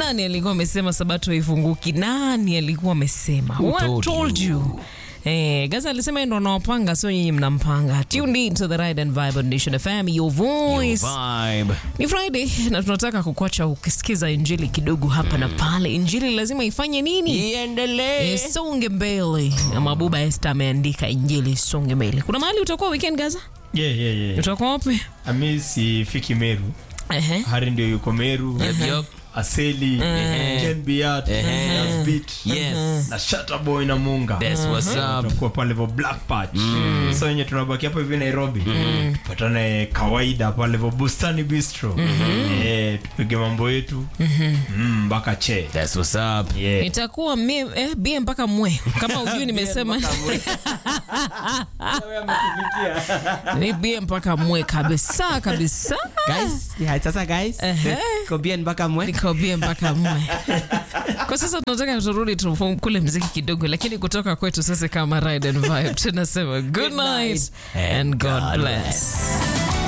nani alikuwa amesema sabato ifunguki nani alikuwa amesema Who told told you Eh, Gaza alisema yeye ndo anawapanga sio nyinyi mnampanga. Tuned in to the Ride and Vibe on Nation FM, your voice. Vibe. Ni Friday na tunataka kukuacha ukisikiza injili kidogo hapa na pale. Injili lazima ifanye nini? Iendelee. Songe mbele. Na Mabuba Esther ameandika injili songe mbele. Kuna mahali utakuwa weekend Gaza? yeah, yeah, yeah. Utakuwa wapi? ami sifiki meru Ehe. hari ndio yuko meru Yup, yup. aseli Ken Biat, Nas Beat, Yes. na Shutterboy na munga That's what's up. tutakuwa pale vo black patch so wenye tunabaki hapa hivi nairobi tupatane kawaida pale vo bustani bistro Eh, tupige mambo yetu Mm, mpaka che That's what's up. Yeah. Itakuwa mie, eh, bie mpaka mwe kama ujui nimesema ni bie mpaka mwe kabisa kabisa guys yeah, sasa guys Ehe. kobian mpaka mwe niko bie mpaka mwe kwa sasa tunataka turudi tukule mziki kidogo lakini kutoka kwetu sasa kama ride and vibe tunasema good night and god bless